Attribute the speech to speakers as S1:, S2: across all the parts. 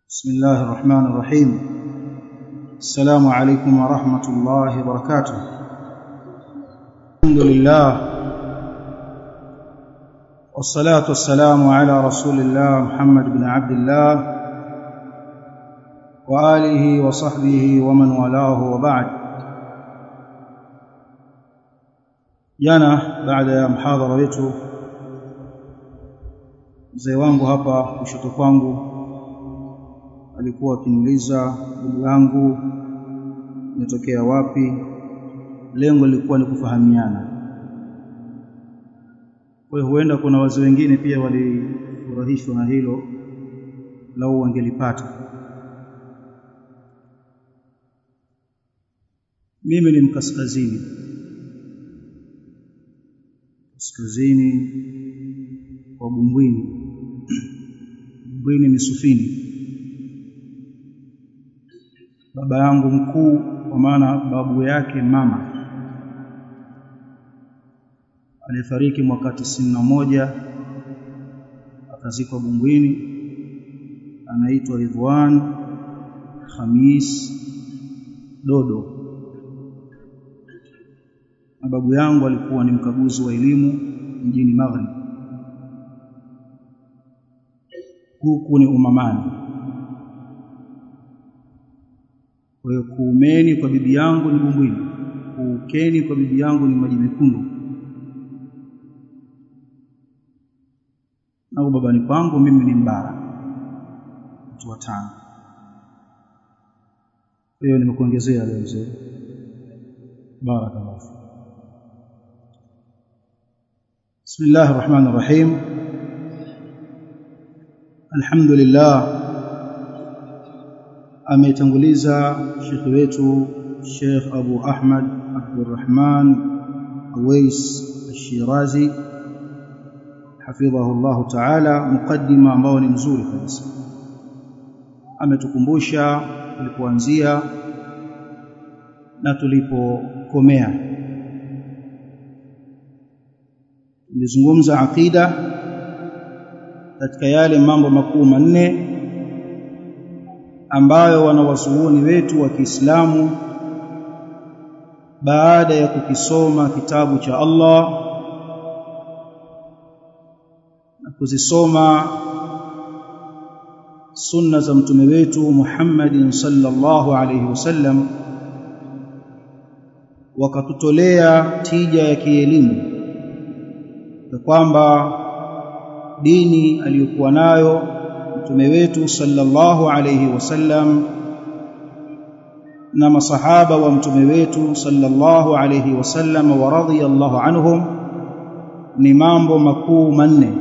S1: بسم الله الرحمن الرحيم السلام عليكم ورحمة الله وبركاته الحمد لله والصلاة والسلام على رسول الله محمد بن عبد الله وآله وصحبه ومن والاه وبعد jana baada ya mhadhara wetu mzee wangu hapa kushoto kwangu alikuwa akiniuliza ndugu yangu umetokea wapi lengo lilikuwa ni kufahamiana kwa hiyo huenda kuna wazee wengine pia walifurahishwa na hilo lau wangelipata mimi ni mkaskazini kaskazini kwa Bumbwini Bumbwini Misufini baba yangu mkuu kwa maana babu yake mama alifariki mwaka tisini na moja akazikwa Bumbwini anaitwa Ridwan Khamis Dodo na babu yangu alikuwa ni mkaguzi wa elimu mjini Maghrib huku ni Umamani kwa hiyo kuumeni kwa bibi yangu ni Bumbwini kuukeni kwa bibi yangu ni maji mekundu na babani kwangu mimi ni Mbara mtu wa tano kwa hiyo nimekuongezea leo mzee barakallahu بسم الله الرحمن الرحيم الحمد لله ametanguliza shekhi wetu Sheikh Abu Ahmad Abdurrahman Awais Al-Shirazi hafidhahu Allah Ta'ala mukaddima ambao ni mzuri kabisa ametukumbusha tulipoanzia na tulipokomea tulizungumza aqida katika yale mambo makuu manne ambayo wanawazuoni wetu wa Kiislamu baada ya kukisoma kitabu cha Allah na kuzisoma sunna za mtume wetu Muhammadin sallallahu alayhi wasallam wakatutolea tija ya kielimu ya kwamba dini aliyokuwa nayo mtume wetu sallallahu alayhi wasallam na masahaba wa mtume wetu sallallahu alayhi wasallam wa radhiyallahu anhum ni mambo makuu manne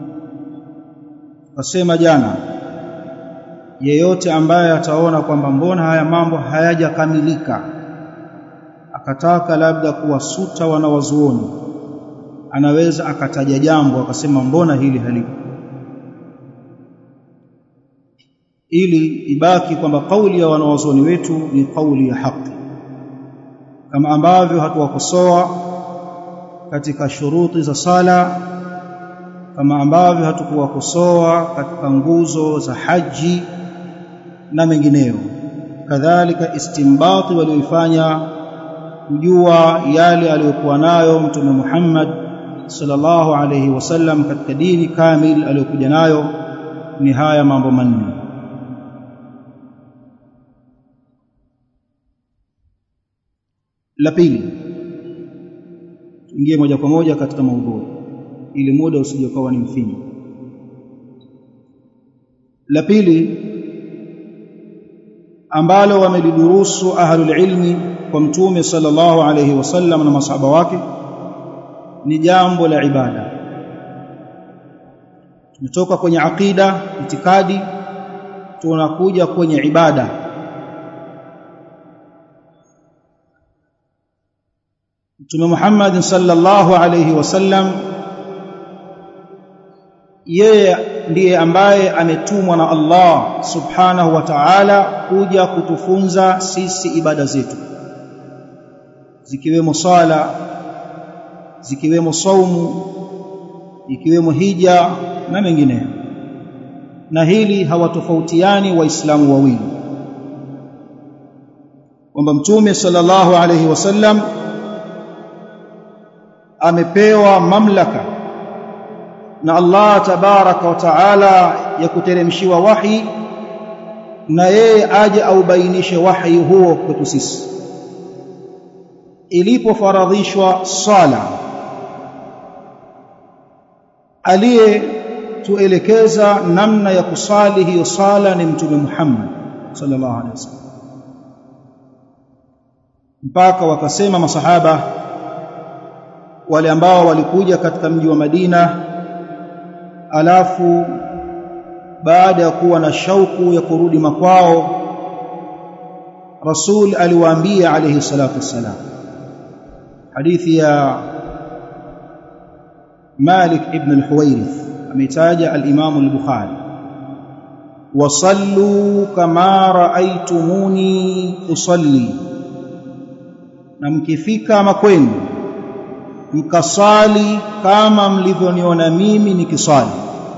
S1: wasema jana yeyote ambaye ataona kwamba mbona haya mambo hayajakamilika akataka labda kuwasuta wanawazuoni anaweza akataja jambo akasema mbona hili halipo ili ibaki kwamba kauli ya wanawazuoni wetu ni kauli ya haki kama ambavyo hatuwakosoa katika shuruti za sala kama ambavyo hatukuwakosoa katika nguzo za haji na mengineyo kadhalika istimbati walioifanya kujua yale aliyokuwa nayo mtume Muhammad sallallahu alayhi wasallam katika dini kamil aliyokuja nayo ni haya mambo manne la pili tuingie moja kwa moja katika maudhui ili muda usije ukawa ni mfinyo la pili ambalo wamelidurusu ahlul ilmi kwa mtume sallallahu alayhi wasallam na masahaba wake ni jambo la ibada tumetoka kwenye aqida itikadi tunakuja kwenye ibada Mtume Muhammad sallallahu alayhi wasallam yeye ndiye ambaye ametumwa na Allah subhanahu wa ta'ala kuja kutufunza sisi ibada zetu zikiwemo sala zikiwemo saumu ikiwemo hija na mengineyo na hili hawatofautiani waislamu wawili kwamba mtume sallallahu alayhi wasallam amepewa mamlaka na Allah tabaraka wa taala ya kuteremshiwa wahi na yeye aje aubainishe wahi huo kwetu sisi ilipofaradhishwa sala aliyetuelekeza namna ya kusali hiyo sala ni mtume Muhammad sallallahu alaihi wasallam mpaka wakasema masahaba wale ambao walikuja katika mji wa Madina alafu baada ya kuwa na shauku ya kurudi makwao Rasul aliwaambia alayhi salatu wassalam hadithi ya Malik ibn al-Huwairith ametaja al-Imam al-Bukhari wasallu kama raaitumuni usalli na mkifika makwenu mkasali kama mlivyoniona mimi nikisali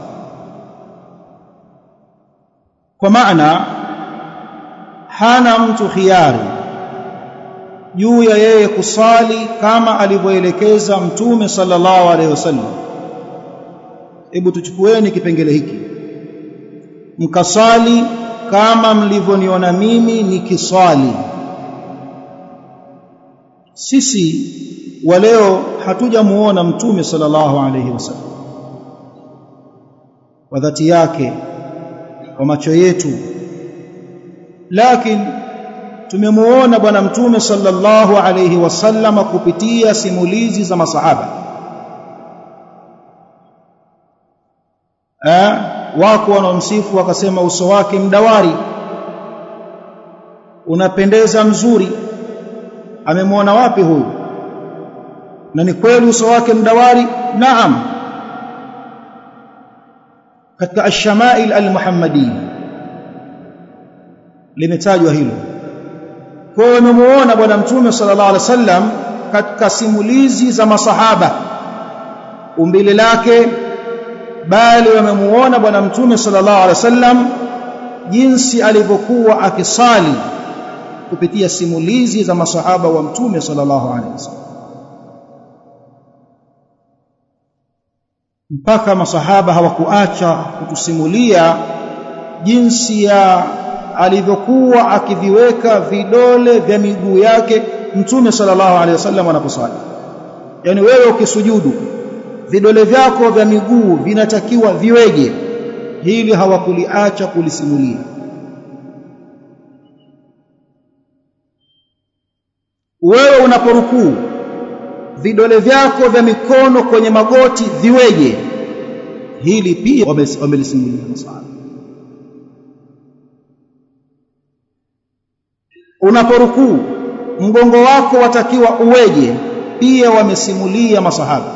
S1: kwa maana hana mtu khiari juu ya yeye kusali kama alivyoelekeza mtume sallallahu alaihi wasallam hebu tuchukueni kipengele hiki mkasali kama mlivyoniona mimi nikiswali sisi wa leo hatujamuona mtume sallallahu alaihi wasallam kwa dhati yake kwa macho yetu lakini tumemuona bwana mtume sallallahu alayhi wasallam kupitia simulizi za masahaba eh wako wanaomsifu wakasema uso wake mdawari unapendeza mzuri amemwona wapi huyu na ni kweli uso wake mdawari naam katika ash-shama'il al-muhammadiyya limetajwa hilo kwa hiyo umemuona bwana mtume sallallahu alaihi wasallam katika simulizi za masahaba umbile lake bali wamemuona bwana mtume sallallahu alaihi wasallam jinsi alivyokuwa akisali kupitia simulizi za masahaba wa mtume sallallahu alaihi wasallam mpaka masahaba hawakuacha kutusimulia jinsi ya alivyokuwa akiviweka vidole vya miguu yake mtume sallallahu alaihi wasallam anaposali yani wewe ukisujudu vidole vyako vya miguu vinatakiwa viweje hili hawakuliacha kulisimulia wewe unaporukuu vidole vyako vya mikono kwenye magoti viweje hili pia wamelisimulia masahaba unaporukuu mgongo wako watakiwa uweje pia wamesimulia masahaba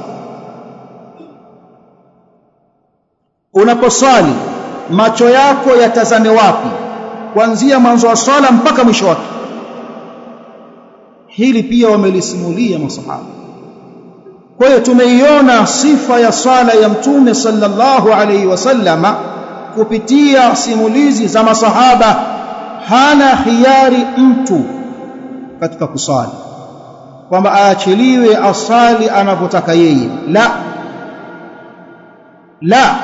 S1: unaposwali macho yako yatazame wapi kuanzia mwanzo wa swala mpaka mwisho wake hili pia wamelisimulia masahaba kwa hiyo tumeiona sifa ya swala ya mtume sallallahu alaihi wasallama kupitia simulizi za masahaba hana hiari mtu katika kusali kwamba aachiliwe asali anavyotaka yeye la la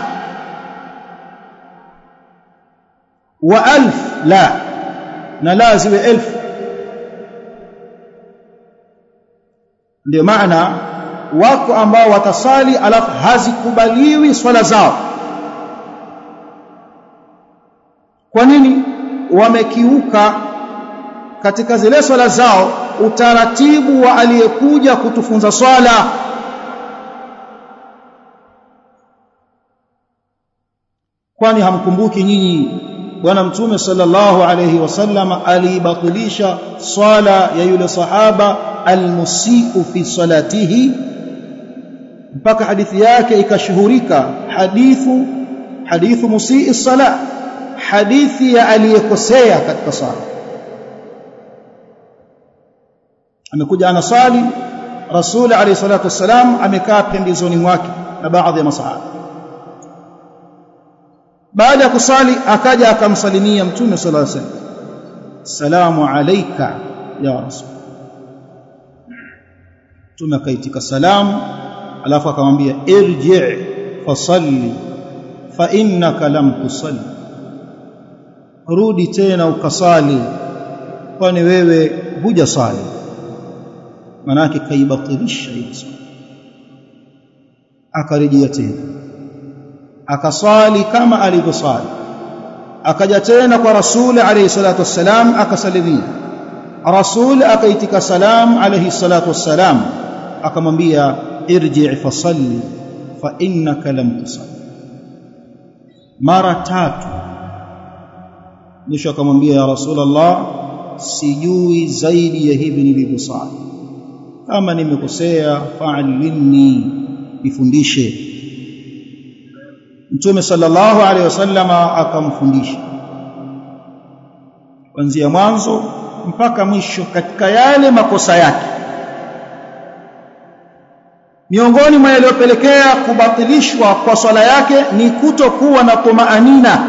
S1: wa alf la na la ziwe elfu ndio maana wako ambao watasali alafu hazikubaliwi swala zao kwa nini wamekiuka katika zile swala zao utaratibu wa aliyekuja kutufunza swala kwani hamkumbuki nyinyi bwana mtume sallallahu alayhi wasallam aliibatilisha swala ya yule sahaba almusiu fi salatihi mpaka hadithi yake ikashuhurika hadithu hadithu musii sala hadithi ya aliyekosea katika sala amekuja anasali rasul alayhi salatu wasalam amekaa pembezoni mwake na baadhi ya masahaba baada ya kusali akaja akamsalimia mtume sallallahu alaihi wasallam salamu alayka ya rasul mtume akaitika salamu alafu akamwambia irji fasalli fa innaka lam tusalli rudi tena ukasali kwani wewe hujasali manake kaibatilisha hiyo swala akarejea tena akasali kama alivyosali akaja tena kwa rasuli alayhi salatu wassalam akasalimia rasul akaitika salam alayhi salatu wassalam akamwambia irji fasalli fa innaka lam tusalli mara tatu mwisho akamwambia ya rasulullah sijui zaidi ya hivi nilivyosali kama nimekosea fa'allimni nifundishe Mtume sallallahu alaihi wasallama akamfundisha kuanzia mwanzo mpaka mwisho katika yale makosa yake miongoni mwa yaliyopelekea kubatilishwa kwa swala yake ni kutokuwa na tumaanina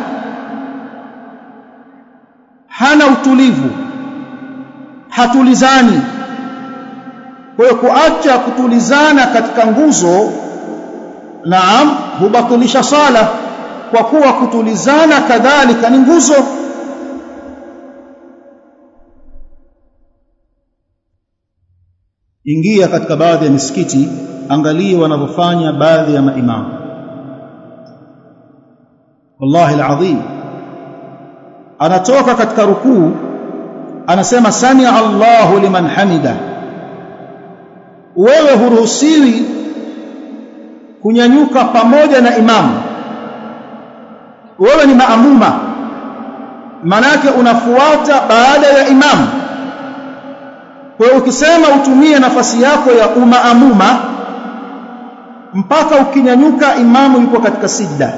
S1: hana utulivu hatulizani kwa hiyo kuacha kutulizana katika nguzo naam hubatilisha sala kwa kuwa kutulizana kadhalika ni nguzo ingia katika baadhi ya misikiti angalie wanavyofanya baadhi ya maimamu wallahi alazim anatoka katika rukuu anasema sami Allahu liman hamida wewe huruhusiwi kunyanyuka pamoja na imamu wewe ni maamuma manake unafuata baada ya imamu kwa hiyo ukisema utumie nafasi yako ya umaamuma mpaka ukinyanyuka imamu yuko katika sijda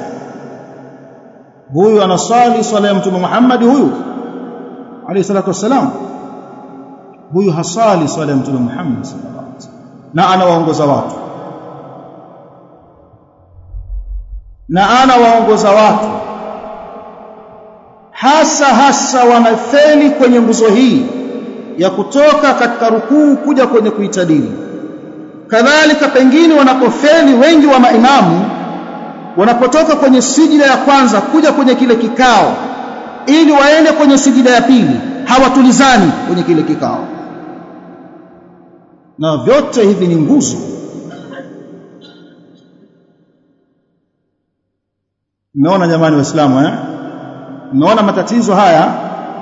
S1: huyu anasali swala ya mtume Muhammad huyu alayhi salatu wassalam huyu hasali swala ya mtume Muhammad sallallahu alaihi wasallam na anawaongoza watu na anawaongoza watu hasa hasa wanafeli kwenye nguzo hii ya kutoka katika rukuu kuja kwenye kuitadili kadhalika pengine wanapofeli wengi wa maimamu wanapotoka kwenye sijida ya kwanza kuja kwenye kile kikao ili waende kwenye sijida ya pili hawatulizani kwenye kile kikao na vyote hivi ni nguzo mmeona jamani waislamu eh mmeona matatizo haya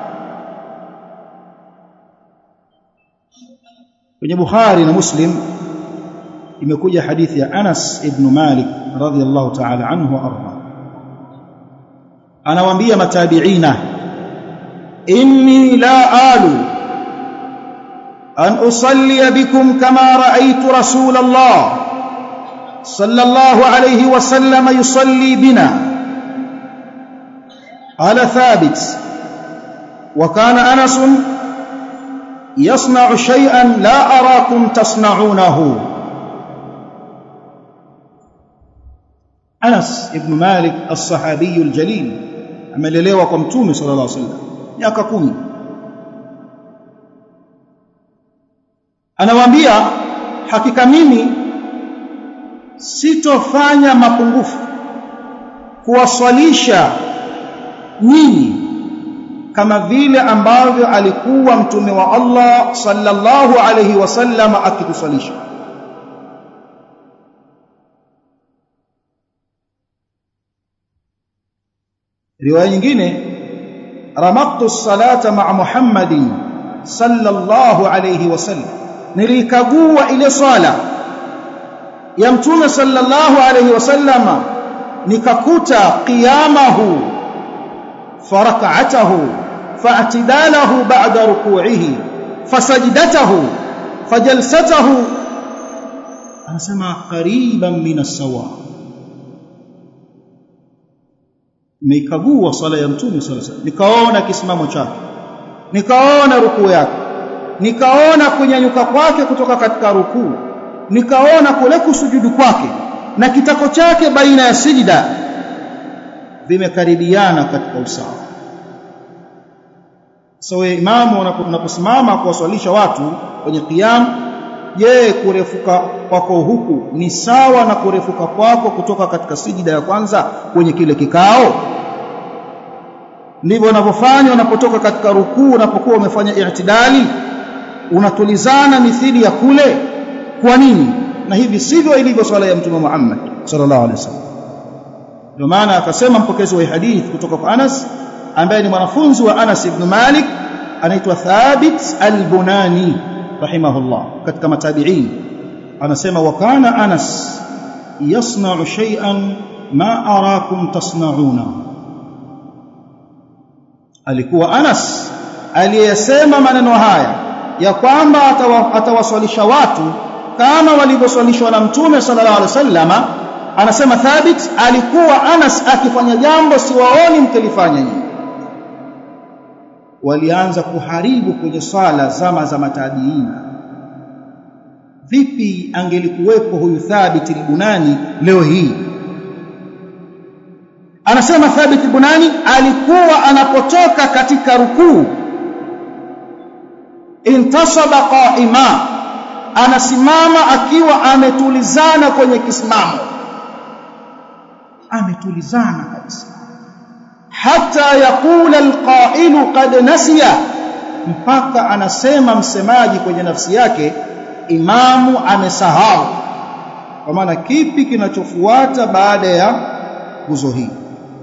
S1: kwenye Bukhari na Muslim imekuja hadithi ya Anas ibn Malik radhiyallahu ta'ala anhu arda anawaambia matabiina inni la alu an usalli bikum kama ra'aytu rasul Allah sallallahu alayhi wa sallam yusalli bina قال ثابت وكان أنس يصنع شيئا لا أراكم تصنعونه أنس ابن مالك الصحابي الجليل amelelewa kwa mtume sallallahu alaihi wasallam miaka 10 anawaambia hakika mimi sitofanya mapungufu kuwaswalisha nyinyi kama vile ambavyo alikuwa mtume wa Allah sallallahu alayhi wasallam akitusalisha riwaya nyingine ramaktu salata ma'a Muhammadin sallallahu alayhi wasallam nilikagua ile swala ya mtume sallallahu alayhi wasallam nikakuta qiyamahu فركعته فاعتداله بعد ركوعه فسجدته فجلسته anasema qariban min as-sawa nikagua swala ya mtume sallallahu alaihi nikaona kisimamo chake nikaona rukuu yake nikaona kunyanyuka kwake kutoka katika rukuu nikaona kule kusujudu kwake na kitako chake baina ya sijida vimekaribiana katika usawa so we imamu unaposimama kuwaswalisha watu kwenye qiyam je kurefuka kwako huku ni sawa na kurefuka kwako kutoka katika sijida ya kwanza kwenye kile kikao ndivyo unavyofanya unapotoka katika rukuu unapokuwa umefanya i'tidali unatulizana mithili ya kule kwa nini na hivi sivyo ilivyo swala ya mtume Muhammad sallallahu alaihi wasallam ndio maana akasema mpokezi wa hadith kutoka kwa Anas ambaye ni mwanafunzi wa Anas ibn Malik anaitwa Thabit al-Bunani rahimahullah katika matabi'in anasema wa kana Anas yasna'u shay'an ma arakum tasna'una alikuwa Anas aliyesema maneno haya ya kwamba atawaswalisha watu kama walivyoswalishwa na mtume sallallahu alaihi wasallama anasema Thabit alikuwa Anas akifanya jambo siwaoni mkilifanya nyinyi walianza kuharibu kwenye swala zama za matabiina vipi angelikuwepo huyu Thabit al-Bunani leo hii anasema Thabit al-Bunani alikuwa anapotoka katika rukuu intasaba qa'ima anasimama akiwa ametulizana kwenye kisimamo ametulizana kabisa hata yakula alqa'ilu qad nasiya mpaka anasema msemaji kwenye nafsi yake imamu amesahau kwa maana kipi kinachofuata baada ya nguzo hii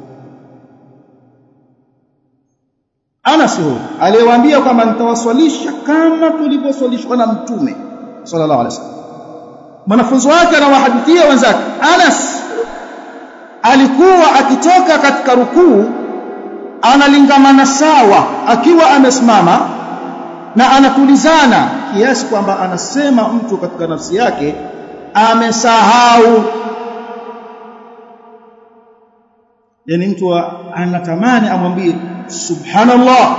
S1: Anas huyo aliyewaambia kwamba nitawaswalisha kama tulivyoswalishwa na mtume sallallahu alaihi wasallam mwanafunzi wake anawahadithia wenzake Anas alikuwa akitoka katika rukuu analingamana sawa akiwa amesimama na anatulizana kiasi kwamba anasema mtu katika nafsi yake amesahau yani mtu anatamani amwambie subhanallah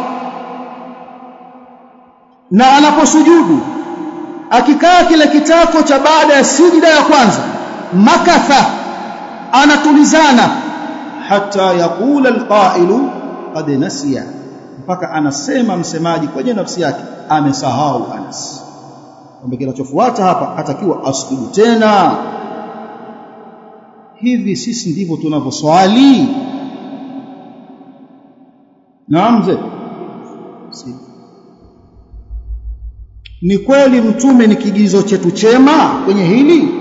S1: na anaposujudu akikaa kile kitako cha baada ya sijida ya kwanza makatha anatulizana hata yakula alqailu qad nasiya mpaka anasema msemaji kwenye nafsi yake amesahau Anas kwamba kinachofuata hapa atakiwa asujudu tena hivi sisi ndivyo tunavyoswali naam mzee si. ni kweli mtume ni kigizo chetu chema kwenye hili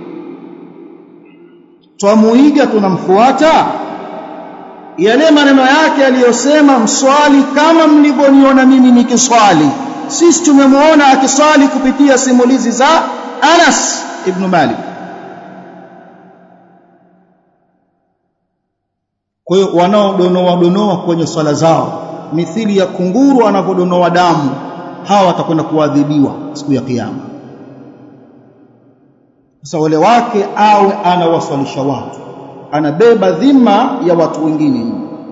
S1: twamuiga tunamfuata yale maneno yake aliyosema mswali kama mlivyoniona mimi nikiswali sisi tumemwona akiswali kupitia simulizi za Anas ibn Malik kwa hiyo wanaodonoa donoa kwenye swala zao mithili ya kunguru anavyodonoa damu hawa watakwenda kuadhibiwa siku ya kiyama sasa wale wake awe anawaswalisha watu anabeba dhima ya watu wengine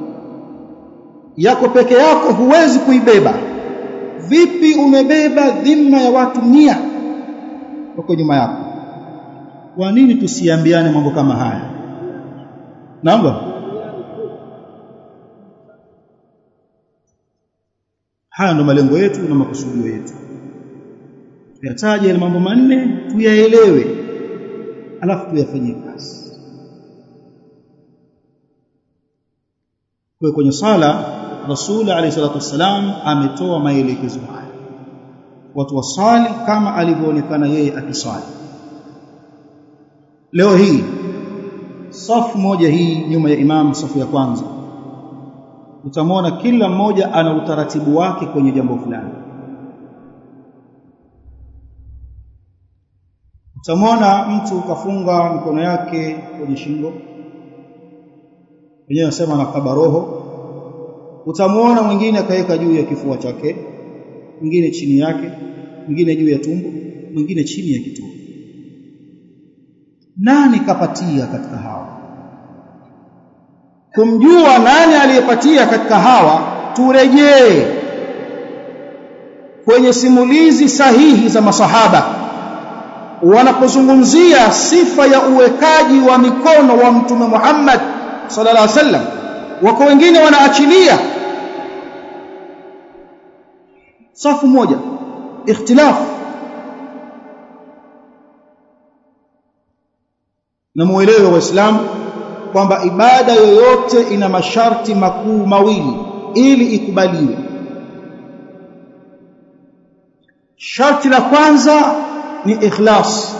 S1: yako peke yako huwezi kuibeba vipi umebeba dhima ya watu mia wako nyuma yako kwa nini tusiambiane mambo kama haya naomba haya ndo malengo yetu na makusudio yetu tuyataje yale mambo manne tuyaelewe alafu tuyafanyie kazi kwa kwenye sala Rasul alayhi salatu wassalam ametoa maelekezo haya watu wasali kama alivyoonekana yeye akiswali leo hii safu moja hii nyuma ya imam safu ya kwanza utamwona kila mmoja ana utaratibu wake kwenye jambo fulani utamwona mtu kafunga mikono yake kwenye shingo wenyewe nasema anakaba roho utamwona mwingine akaweka juu ya kifua chake mwingine chini yake mwingine juu ya tumbo mwingine chini ya kitovu nani kapatia katika hawa kumjua nani aliyepatia katika hawa turejee kwenye simulizi sahihi za masahaba wanapozungumzia sifa ya uwekaji wa mikono wa mtume Muhammad sallallahu alaihi wasallam wako wengine wanaachilia safu moja ikhtilaf na muelewe waislamu kwamba ibada yoyote ina masharti makuu mawili ili ikubaliwe sharti la kwanza ni ikhlas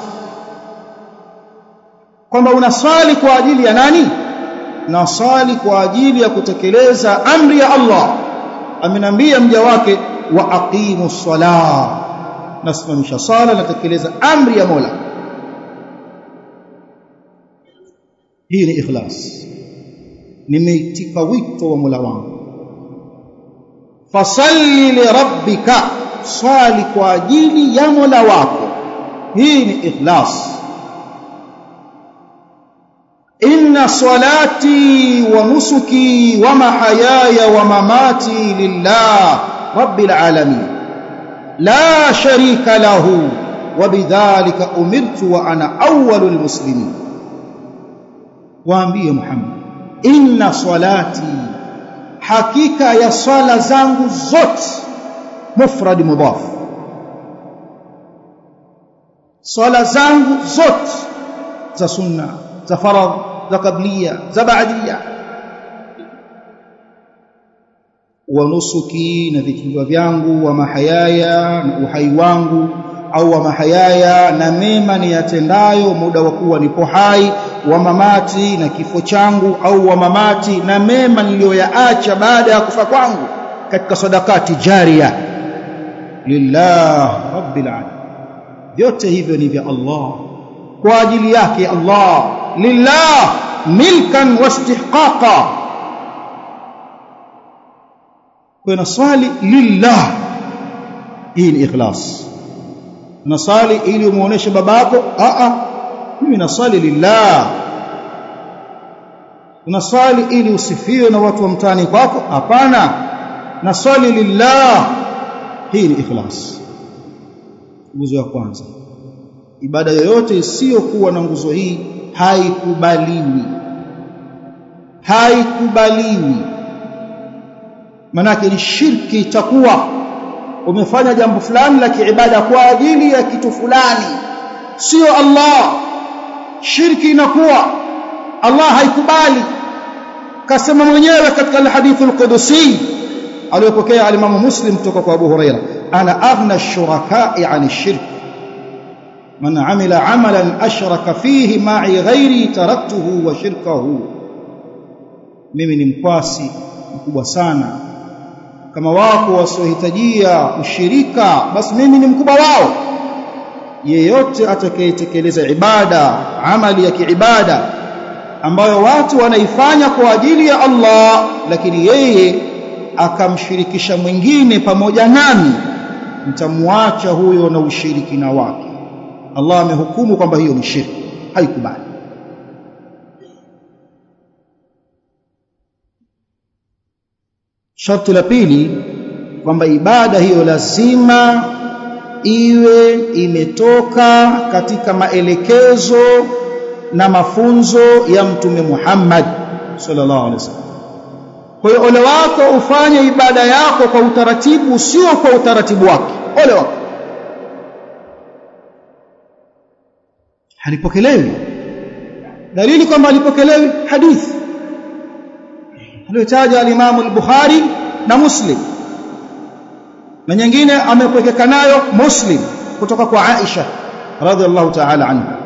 S1: kwamba unaswali kwa ajili ya nani naswali kwa ajili ya kutekeleza amri ya Allah amenambia mja wake wa aqimu ssalah nasimamisha sala natekeleza amri ya Mola hii ni ikhlas nimeitika wito wa Mola wangu fasalli li rabbika swali kwa ajili ya Mola wako hii ni ikhlas inna salati wa nusuki wa mahayaya wa mamati lillah rabbil alamin la sharika lahu wa bidhalika umirtu wa ana awwalul muslimin waambie Muhammad inna salati hakika ya swala zangu zote mufrad mudaf swala zangu zote za sunna za faradh za kablia za baadia wa nusuki na vichinjwa vyangu wa mahayaya na uhai wangu au wa mahayaya na mema niyatendayo muda wa kuwa nipo hai wa mamati na kifo changu au wa mamati na mema niliyoyaacha baada ya kufa kwangu katika sadakati jaria lillah rabbil alamin vyote hivyo ni vya Allah kwa ajili yake Allah lillah milkan wastihqaqa kwa swali lillah hii ni ikhlas nasali ili umuoneshe babako a a mimi nasali lillah unasali ili usifiwe na watu wa mtaani kwako hapana nasali lillah hii ni ikhlas nguzo ya kwanza ibada yoyote isiyokuwa na nguzo hii haikubaliwi haikubaliwi manake ni shirki itakuwa umefanya jambo fulani la kiibada kwa ajili ya kitu fulani sio Allah shirki inakuwa Allah haikubali kasema mwenyewe katika alhadith alqudusi aliyopokea alimamu muslim kutoka kwa Abu Huraira ana aghna ash-shuraka'i 'an ash-shirk man 'amila 'amalan ashraka fihi ma'i ghairi taraktuhu wa shirkahu mimi ni mkwasi mkubwa sana kama wako wasiohitajia ushirika basi mimi ni mkubwa wao yeyote atakayetekeleza ibada amali ya kiibada ambayo watu wanaifanya kwa ajili ya Allah lakini yeye akamshirikisha mwingine pamoja nami mtamwacha huyo na ushirikina wake Allah amehukumu kwamba hiyo ni shirki haikubali sharti la pili kwamba ibada hiyo lazima iwe imetoka katika maelekezo na mafunzo ya mtume Muhammad sallallahu alaihi wasallam kwa hiyo ole wako ufanye ibada yako kwa utaratibu sio kwa utaratibu wake ole wako halipokelewi dalili kwamba halipokelewi hadithi aliyotaja al-Imam al-Bukhari na Muslim na nyingine amepokeka nayo Muslim kutoka kwa Aisha radhiallahu ta'ala anha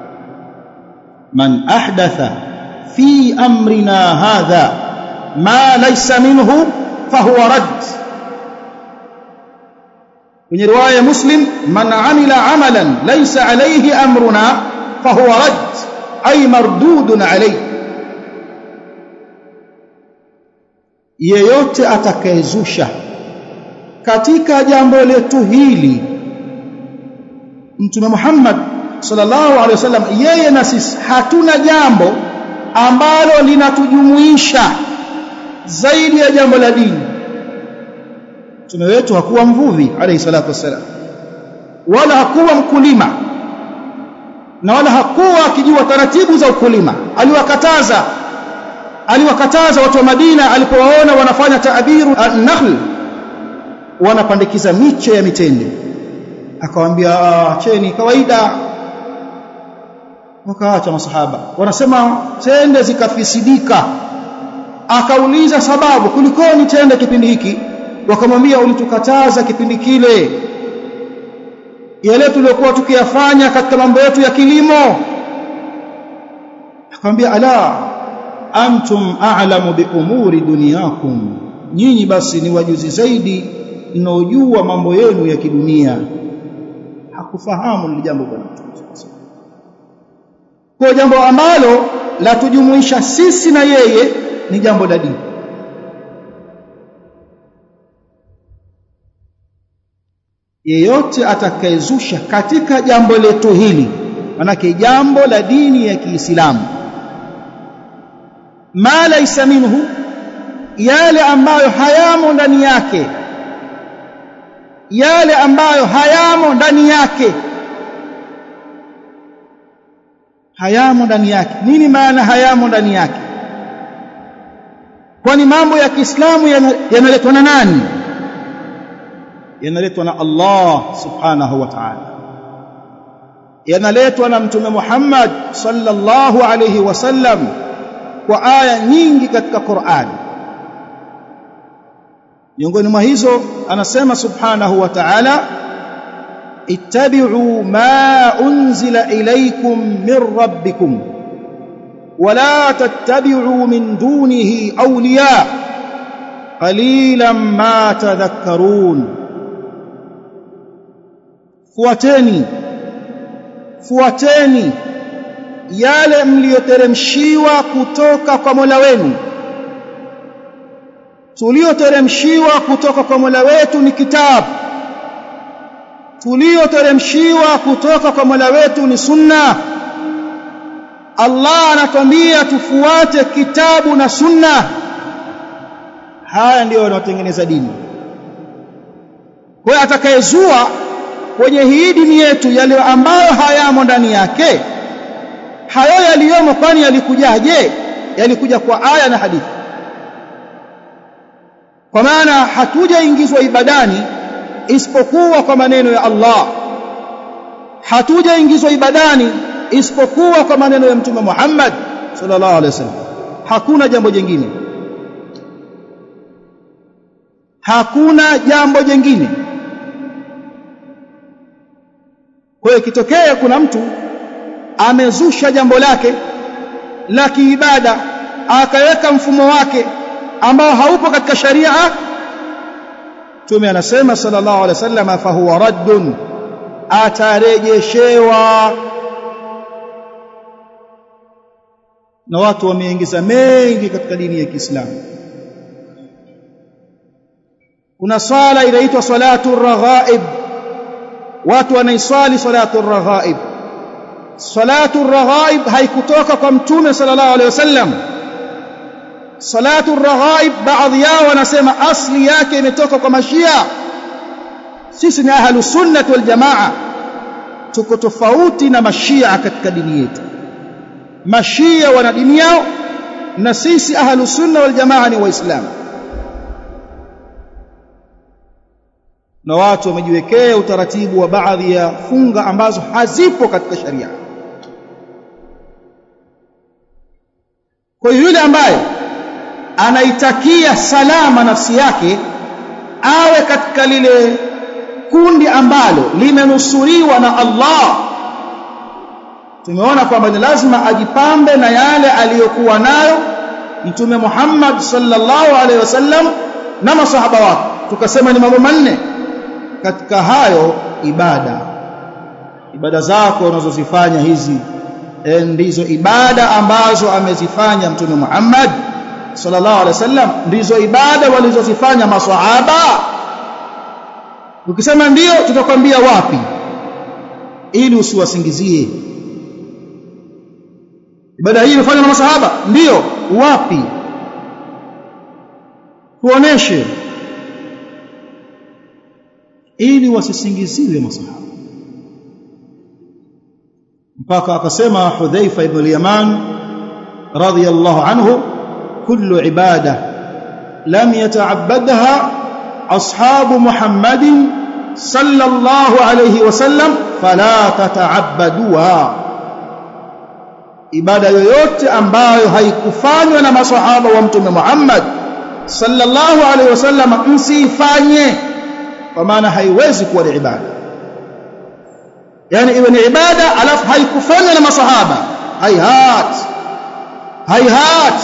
S1: man ahdatha fi amrina hadha ma laysa minhu fahuwa rad kwenye riwaya ya Muslim man amila amalan laysa alayhi amruna fahuwa rad ay mardudun alayhi yeyote atakayezusha katika jambo letu hili Mtume Muhammad sallallahu alaihi wasallam yeye na sisi hatuna jambo ambalo linatujumuisha zaidi ya jambo la dini Mtume wetu hakuwa mvuvi alayhi salatu wasallam wala hakuwa mkulima na wala hakuwa akijua taratibu za ukulima aliwakataza aliwakataza watu wa Madina alipowaona wanafanya taabiru an-nakhl wanapandikiza miche ya mitende akawaambia acheni kawaida wakaacha masahaba wanasema tende zikafisidika akauliza sababu kulikoni tende kipindi hiki wakamwambia ulitukataza kipindi kile yale tuliyokuwa tukiyafanya katika mambo yetu ya kilimo akamwambia ala antum a'lamu bi umuri dunyakum nyinyi basi ni wajuzi zaidi mnaojua mambo yenu ya kidunia hakufahamu lile jambo bwana kwa jambo ambalo la tujumuisha sisi na yeye ni jambo la dini yeyote atakayezusha katika jambo letu hili manake jambo la dini ya Kiislamu ma laysa minhu yale ambayo hayamo ndani yake yale ambayo hayamo ndani yake hayamo ndani yake nini maana hayamo ndani yake kwani mambo ya Kiislamu yanaletwa na nani yanaletwa na Allah subhanahu wa ta'ala yanaletwa na mtume Muhammad sallallahu alayhi wasallam kwa aya nyingi katika Qur'an miongoni mwa hizo anasema subhanahu wa ta'ala ittabi'u ma unzila ilaykum min rabbikum ولا تتبعوا من دونه أولياء قليلا ما تذكرون fuateni fuateni yale mliyoteremshiwa kutoka kwa Mola wenu tulioteremshiwa kutoka kwa Mola wetu ni kitabu tulioteremshiwa kutoka kwa Mola wetu ni sunna Allah anatwambia tufuate kitabu na sunna haya ndiyo yanayotengeneza dini kwa atakayezua kwenye hii dini yetu yale ambayo hayamo ndani yake hayo yaliyomo kwani yalikujaje yalikuja kwa aya na hadithi kwa maana hatujaingizwa ibadani isipokuwa kwa maneno ya Allah hatujaingizwa ibadani isipokuwa kwa maneno ya mtume Muhammad sallallahu alaihi wasallam hakuna jambo jingine hakuna jambo jingine kwa hiyo ikitokea kuna mtu amezusha jambo lake la kiibada akaweka mfumo wake ambao haupo katika sharia Mtume anasema sallallahu alaihi wasallam fa huwa raddun atarejeshewa na watu wameingiza mengi katika dini ya Kiislamu kuna swala inaitwa salatu raghaib watu wanaiswali salatu raghaib salatu raghaib haikutoka kwa mtume sallallahu alaihi wasallam salatu raghaib baadhi yao wanasema asli yake imetoka kwa mashia sisi ni ahlu sunnah wal jamaa tuko tofauti na mashia katika dini yetu mashia wana dini yao na sisi ahlu sunna wal jamaa ni waislamu na watu wamejiwekea utaratibu wa baadhi ya funga ambazo hazipo katika sharia kwa hiyo yule ambaye anaitakia salama nafsi yake awe katika lile kundi ambalo limenusuriwa na Allah tumeona kwamba ni lazima ajipambe na yale aliyokuwa nayo mtume Muhammad sallallahu alaihi wasallam na masahaba wake tukasema ni mambo manne katika hayo ibada ibada zako unazozifanya hizi ndizo ibada ambazo amezifanya mtume Muhammad sallallahu alaihi wasallam ndizo ibada walizozifanya maswahaba ukisema ndiyo tutakwambia wapi ili usiwasingizie ibada hii imefanywa na masahaba ndiyo wapi tuoneshe ili wasisingiziwe masahaba mpaka akasema Hudhaifa ibn al-Yaman radiyallahu anhu kullu ibada lam yata'abbadha ashabu muhammadin sallallahu alayhi wasallam fala tata'abbaduha ibada yoyote ambayo haikufanywa na maswahaba wa mtume Muhammad sallallahu alaihi wasallam msifanye kwa maana haiwezi kuwa ni ibada yani iwe ni ibada alafu haikufanywa na maswahaba hayhat hayhat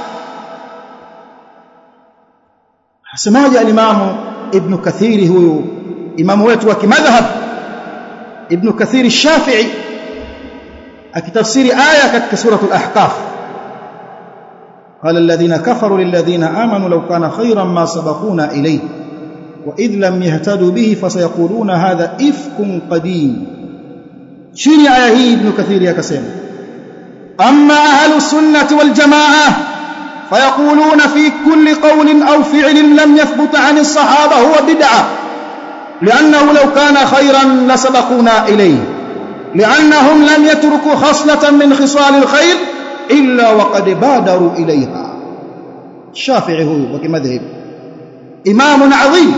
S1: hasemaje alimamu ibn kathiri huyu imamu wetu wa kimadhhab ibn kathiri shafi'i akitafsiri aya katika suratul ahqaf قال الذين كفروا للذين آمنوا لو كان خيرا ما سبقونا إليه وإذ لم يهتدوا به فسيقولون هذا إفك قديم شيني آية هي ابن كثير يا كسيم أما أهل السنة والجماعة فيقولون في كل قول أو فعل لم يثبت عن الصحابة هو بدعة لأنه لو كان خيرا لسبقونا إليه لأنهم لم يتركوا خصلة من خصال الخير إلا وقد بادروا إليها الشافعي هو وكمذهب إمام عظيم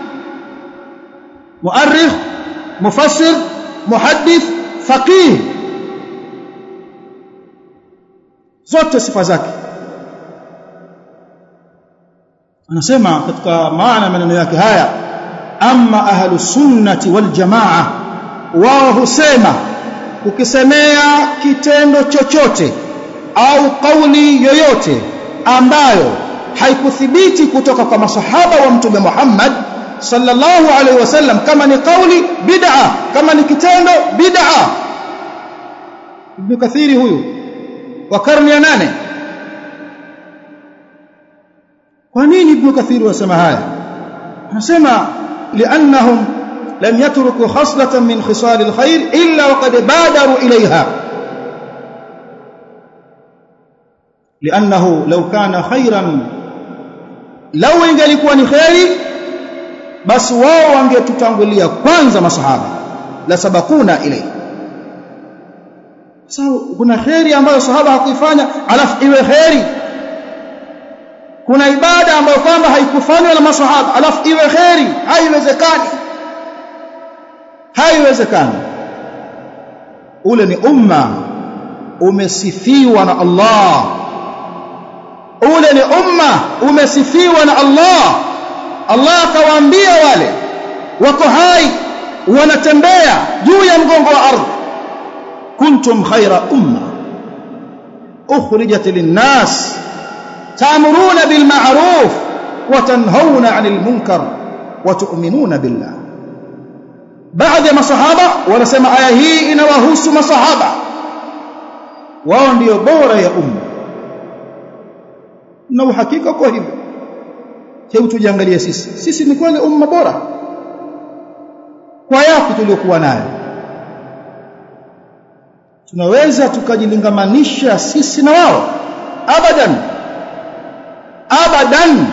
S1: مؤرخ مفسر محدث فقيه zote sifa zake anasema katika maana maneno yake haya amma ahlu sunnati wal jamaa wao husema ukisemea kitendo chochote au kauli yoyote ambayo haikuthibiti kutoka kwa masahaba wa mtume Muhammad sallallahu alaihi wasallam kama ni kauli bid'a kama ni kitendo bid'a Ibn Kathiri huyu wa karne ya nane kwa nini Ibn Kathiri wasema haya anasema li'annahum lam yatruku khaslatan min khisal alkhair illa waqad badaru ilayha لانه لو كان خيرا لو ingelikuwa ni khairi basi wao wangetutangulia kwanza masahaba la sabakuna ile sasa kuna khairi ambayo sahaba hakuifanya alafu iwe khairi kuna ibada ambayo kwamba haikufanywa na masahaba alafu iwe khairi haiwezekani haiwezekani ule ni umma umesifiwa na Allah ule ni umma umesifiwa na Allah Allah akawaambia wale wako hai wanatembea juu ya mgongo wa ardhi kuntum khaira umma ukhrijat linnas ta'muruna bil ma'ruf wa tanhauna 'anil munkar wa tu'minuna billah baadhi ya masahaba wanasema aya hii inawahusu masahaba wao ndio bora ya umma na uhakika kwa hivyo hebu tujiangalie sisi sisi ni kweli umma bora kwa yapi tuliokuwa nayo tunaweza tukajilingamanisha sisi na wao abadan abadan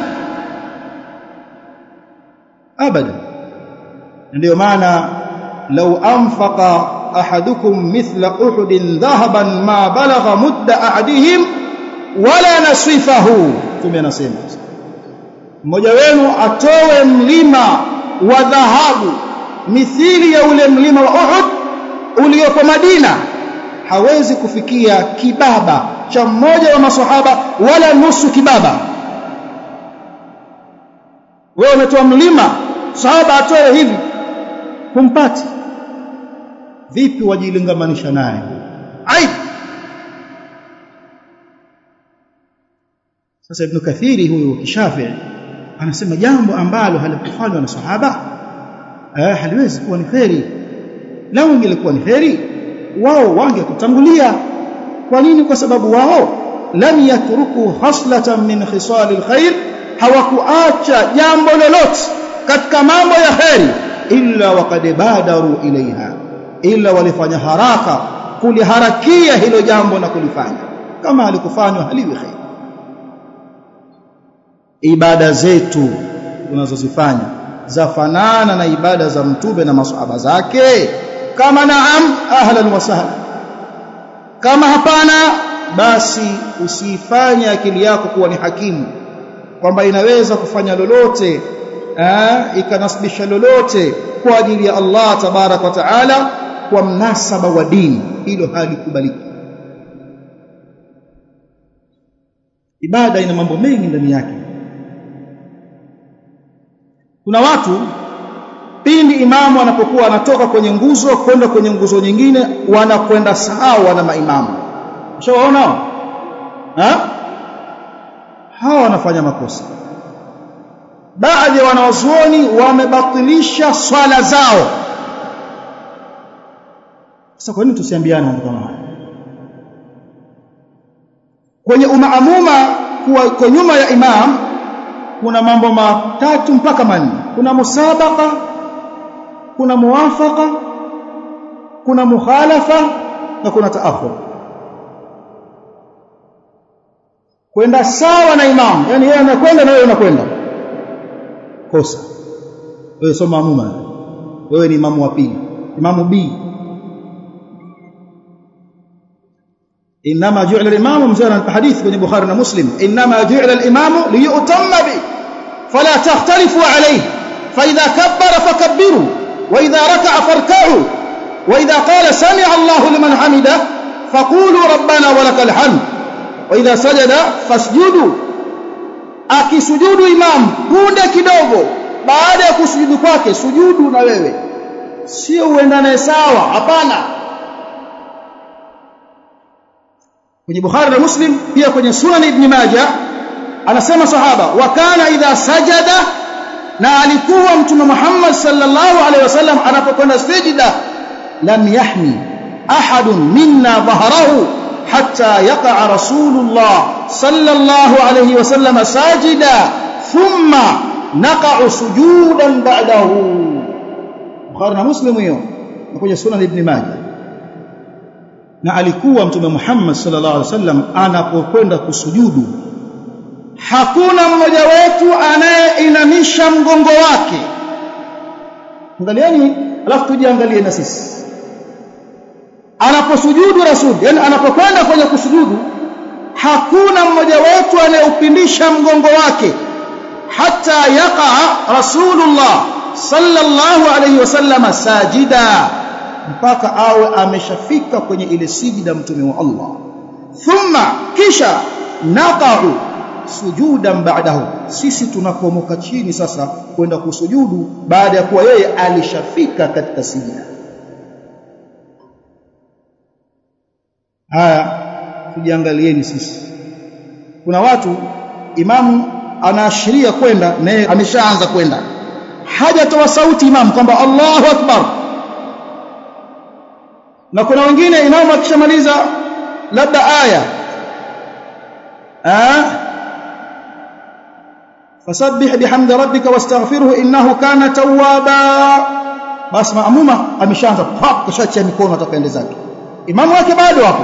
S1: abadan ndio maana law anfaqa ahadukum mithla uhudin dhahaban ma balagha mudda ahadihim wala nasifahu tume anasema mmoja wenu atoe mlima wa dhahabu mithili ya ule mlima wa Uhud uliopo Madina hawezi kufikia kibaba cha mmoja wa maswahaba wala nusu kibaba wewe umetoa mlima sahaba atoe hivi humpati vipi wajilingamanisha naye aibu sasa ibn kathiri huyu kishafi'i anasema jambo ambalo halikufanywa na sahaba eh haliwezi kuwa ni kheri lao ingelikuwa ni kheri wao wangekutangulia kwa nini kwa sababu wao lam yatruku haslatan min khisal alkhair hawakuacha jambo lolote katika mambo ya kheri illa waqad badaru ilaiha illa walifanya haraka kuliharakia hilo jambo na kulifanya kama halikufanywa haliwi kheri ibada zetu tunazozifanya zafanana na ibada za mtume na masahaba zake kama naam ahlan wa sahlan kama hapana basi usifanye akili yako kuwa ni hakimu kwamba inaweza kufanya lolote ikanasibisha lolote kwa ajili ya Allah tabarak wa taala kwa mnasaba wa dini hilo halikubaliki ibada ina mambo mengi ndani yake kuna watu pindi imamu anapokuwa anatoka kwenye nguzo kwenda kwenye nguzo nyingine wanakwenda sawa na maimamu ushawaona ha hawa wanafanya makosa baadhi ya wanawazuoni wamebatilisha swala zao sasa kwa nini tusiambiane mambo kama haya kwenye umaamuma kuwa kwa nyuma ya imam kuna mambo matatu mpaka manne kuna musabaka kuna muwafaka kuna mukhalafa na kuna taakhur kwenda sawa na imam yani yeye anakwenda na wewe unakwenda kosa wewe sio maamuma wewe ni imamu wa pili imamu B انما جعل الامام مزانا في حديث بن البخاري ومسلم انما جعل الامام ليؤتم به فلا تختلفوا عليه فاذا كبر فكبروا واذا ركع فاركعوا واذا قال سمع الله لمن حمده فقولوا ربنا ولك الحمد واذا سجد فاسجدوا akisujudu imam punde kidogo baada ya kusujudu kwake sujudu na wewe sio uendane sawa hapana kwenye Bukhari na Muslim pia kwenye Sunan Ibn Majah anasema sahaba wa kana idha sajada na alikuwa mtume Muhammad sallallahu alaihi wasallam anapokwenda sijida lam yahmi ahadun minna dhahrahu hatta yaqa rasulullah sallallahu alaihi wasallam sajida thumma naqa'u sujudan ba'dahu Bukhari na Muslim hiyo na kwenye Sunan Ibn Majah na alikuwa mtume Muhammad sallallahu alaihi wasallam anapokwenda kusujudu hakuna mmoja wetu anayeinamisha mgongo wake angalieni alafu tujiangalie na sisi anaposujudu rasul yani anapokwenda kwenye kusujudu hakuna mmoja wetu anayeupindisha mgongo wake hata yaqa rasulullah sallallahu alaihi wasallam sajida mpaka awe ameshafika kwenye ile sijida mtume wa Allah thumma kisha naqa'u sujudan ba'dahu sisi tunapomoka chini sasa kwenda kusujudu baada ya kuwa yeye alishafika katika sijida haya tujiangalieni sisi kuna watu imamu anaashiria kwenda naye ameshaanza kwenda hajatoa sauti imamu kwamba Allahu akbar na kuna wengine imamu akishamaliza labda aya ah fasabbih bihamdi rabbika wastaghfirhu innahu kana tawwaba basi maamuma ameshaanza pap kashachia mikono atakaende zake imamu wake bado hapo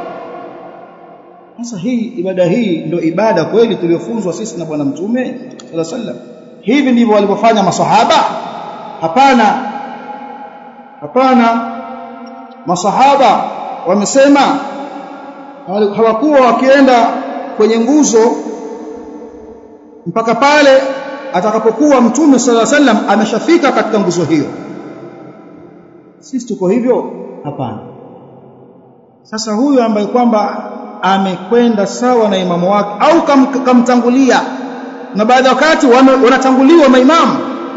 S1: sasa hii ibada hii ndio ibada kweli tuliyofunzwa sisi na bwana mtume sallallahu alaihi wasallam hivi ndivyo walivyofanya masahaba hapana hapana masahaba wamesema hawakuwa wakienda kwenye nguzo mpaka pale atakapokuwa mtume sala sallam ameshafika katika nguzo hiyo sisi tuko hivyo hapana sasa huyu ambaye kwamba amekwenda sawa na imamu wake au kam, kamtangulia na baadhi ya wakati wanatanguliwa maimamu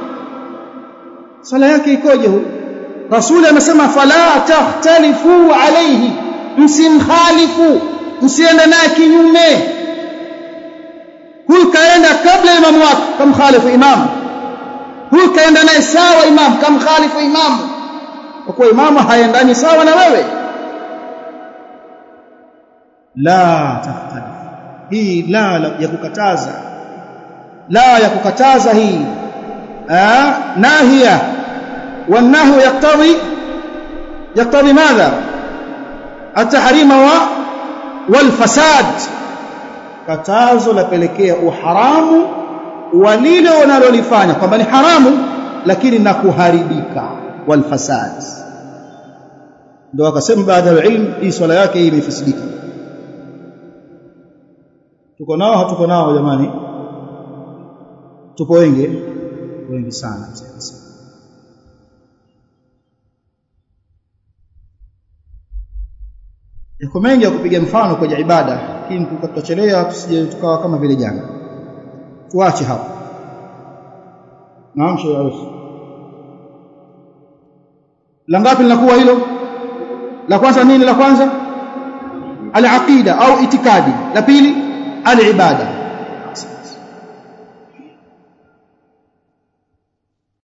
S1: sala yake ikoje huyu rasuli amesema fala tahtalifu alayhi msimkhalifu msiende naye kinyume huyu kaenda kabla ya imamu wake kamkhalifu imamu huyu kaenda naye sawa imamu kamkhalifu imamu kwa kuwa imamu haendani sawa na wewe la tahtalif hii la, la ya kukataza la ya kukataza hii ah nahia والنهي يقتضي يقتضي ماذا التحريم والفساد katazo lapelekea uharamu wa lile wanalolifanya kwamba ni haramu lakini na kuharibika walfasad ndio akasema baada ya ilmu hii swala yake hii imefisidika tuko nao hatuko nao jamani tupo wengi wengi sana yako mengi ya kupiga mfano kwenye ibada lakini tutachelea tusije tukawa kama vile jana tuache hapo naam shehe la ngapi linakuwa hilo la kwanza nini la kwanza al-aqida au itikadi la pili al-ibada